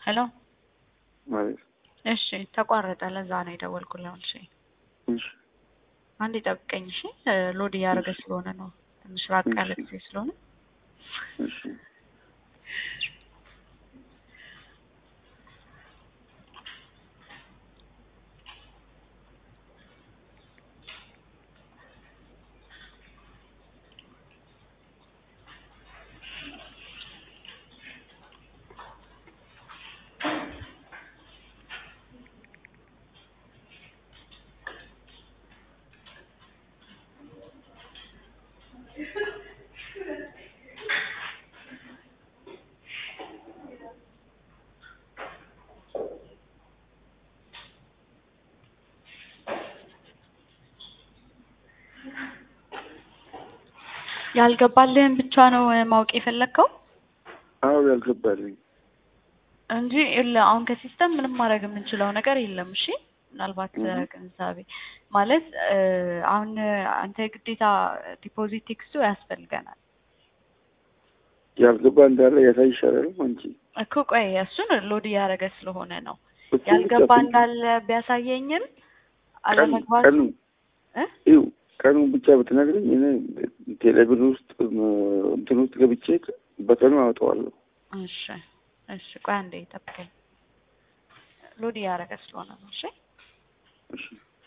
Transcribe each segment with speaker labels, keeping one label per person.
Speaker 1: ሄሎ
Speaker 2: ማለት
Speaker 1: እሺ ተቋረጠ። ለዛ ነው የደወልኩልህ። እሺ
Speaker 2: እሺ
Speaker 1: አንዴ ጠብቀኝ። እሺ ሎድ እያደረገ ስለሆነ ነው ትንሽ ራቅ ያለ ጊዜ ስለሆነ
Speaker 2: እሺ
Speaker 1: ያልገባልህን ብቻ ነው ማወቅ የፈለግከው
Speaker 2: አዎ ያልገባልኝ
Speaker 1: እንጂ ይኸውልህ አሁን ከሲስተም ምንም ማድረግ የምንችለው ነገር የለም። እሺ ምናልባት ግንዛቤ ማለት አሁን አንተ ግዴታ ዲፖዚት ቴክስቱ ያስፈልገናል
Speaker 2: ያልገባ እንዳለ ያሳይ ይሻላል አንቺ
Speaker 1: እኮ ቆይ እሱን ሎድ እያደረገ ስለሆነ ነው
Speaker 2: እሱ
Speaker 1: ያልገባ
Speaker 2: ብቻ
Speaker 1: እንዳለ ቢያሳየኝም
Speaker 2: ቀኑ
Speaker 1: አለመግባቱ
Speaker 2: ቀኑ
Speaker 1: እ?
Speaker 2: ይኸው ቀኑን ብቻ ብትነግረኝ እኔ ቴሌብር ውስጥ እንትን ውስጥ ገብቼ በቀኑ አወጣዋለሁ።
Speaker 1: እሺ እሺ ቆይ አንዴ ጠብቀኝ ሎድ እያደረገ ስለሆነ ነው እሺ
Speaker 2: እሺ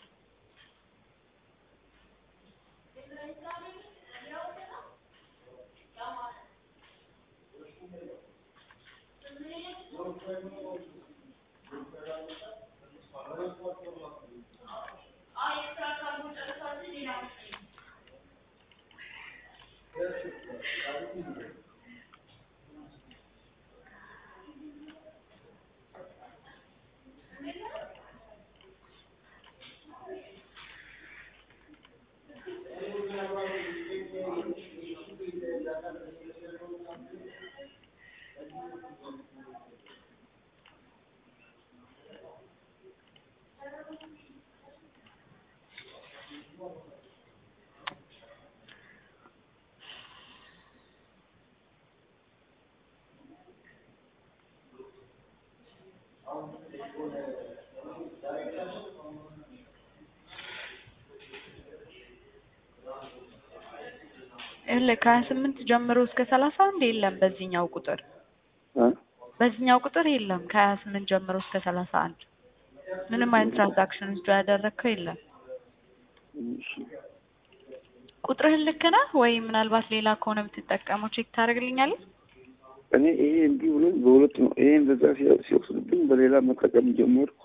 Speaker 1: ይኸውልህ ከሀያ ስምንት ጀምሮ እስከ ሰላሳ አንድ የለም በዚህኛው ቁጥር
Speaker 2: እ?
Speaker 1: በዚህኛው ቁጥር የለም ከሀያ ስምንት ጀምሮ እስከ ሰላሳ አንድ ምንም አይነት ትራንዛክሽን ውስጥ ያደረግከው የለም
Speaker 2: እሺ
Speaker 1: ቁጥርህን ልክ ነህ ወይ ምናልባት ሌላ ከሆነ የምትጠቀመው ቼክ ታደርግልኛለህ
Speaker 2: እኔ ይሄ እንዲህ ብሎኝ በሁለት ነው። ይሄ እንደዛ ሲያ- ሲወስድብኝ በሌላ መጠቀም ጀመርኩ።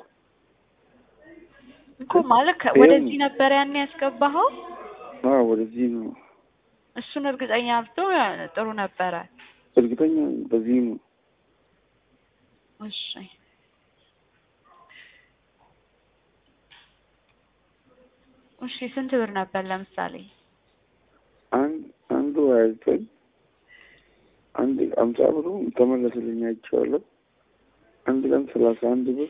Speaker 1: እኮ ማለት ከ-
Speaker 2: ይሄም-
Speaker 1: ወደዚህ ነበር ያኔ ያስገባኸው
Speaker 2: አዎ ወደዚህ ነው
Speaker 1: እሱን እርግጠኛ ብትሆን ጥሩ ነበረ
Speaker 2: እርግጠኛ ነኝ። በዚህ ነው
Speaker 1: እሺ እሺ ስንት ብር ነበር ለምሳሌ
Speaker 2: አንድ አንዱ ሀያ ዘጠኝ አንድ አምሳ ብሩ ተመለስልኝ አይቼዋለሁ። አንድ ቀን ሰላሳ አንድ ብር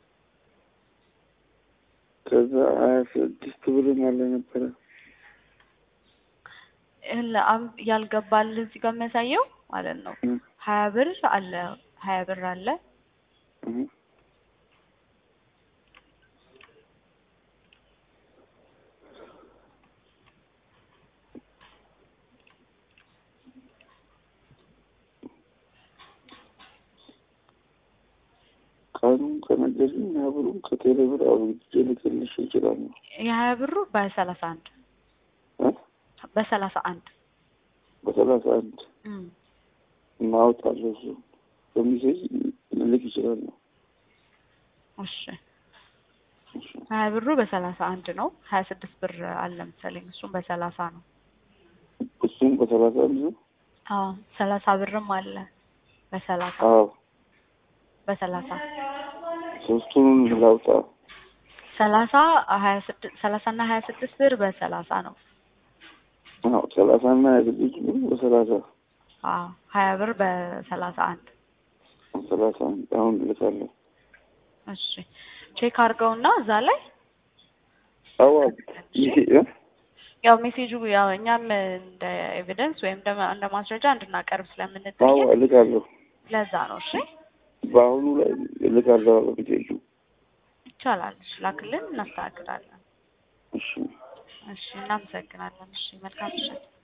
Speaker 2: ከዛ ሀያ ስድስት ብርም አለ ነበረ።
Speaker 1: ይኸውልህ አም- ያልገባልህ እዚህ ጋር የሚያሳየው ማለት ነው
Speaker 2: እ
Speaker 1: ሀያ ብር አለ ሀያ ብር አለ
Speaker 2: እ ቀኑን ከነገርኝ ሀያ ብሩን ከቴሌ ብር አብርጄ ልክልሽ እችላለሁ።
Speaker 1: የሀያ ብሩ በሰላሳ አንድ
Speaker 2: እ
Speaker 1: በሰላሳ አንድ
Speaker 2: በሰላሳ አንድ
Speaker 1: እም።
Speaker 2: እናወጣለሁ እሱ በሚሴጅ ልልክ እችላለሁ።
Speaker 1: እሺ ሀያ ብሩ በሰላሳ አንድ ነው ሀያ ስድስት ብር አለ መሰለኝ እሱም በሰላሳ ነው
Speaker 2: እሱም በሰላሳ አንድ ነው።
Speaker 1: አዎ ሰላሳ ብርም አለ በሰላሳ
Speaker 2: አዎ
Speaker 1: በሰላሳ
Speaker 2: ሶስቱን ላውጣ።
Speaker 1: ሰላሳ ሀያ ስድስት ሰላሳ እና ሀያ ስድስት ብር በሰላሳ ነው
Speaker 2: አዎ ሰላሳ እና ሀያ ስድስት ብር በሰላሳ
Speaker 1: አዎ ሀያ ብር በሰላሳ አንድ
Speaker 2: ሰላሳ አንድ አሁን ልካለሁ።
Speaker 1: እሺ ቼክ አድርገውና እዛ ላይ
Speaker 2: አዎ ይሄ እ?
Speaker 1: ያው ሜሴጁ ያው እኛም እንደ ኤቪደንስ ወይም ደግሞ እንደ ማስረጃ እንድናቀርብ
Speaker 2: አዎ
Speaker 1: ስለምንጠየቅ
Speaker 2: እልካለሁ።
Speaker 1: ለዛ ነው። እሺ
Speaker 2: በአሁኑ ላይ ልካለሁ በፊቴጁ
Speaker 1: ይቻላል። እሺ ላክልን፣ እናስተካክላለን።
Speaker 2: እሺ
Speaker 1: እሺ እናመሰግናለን። እሺ መልካም ምሽት።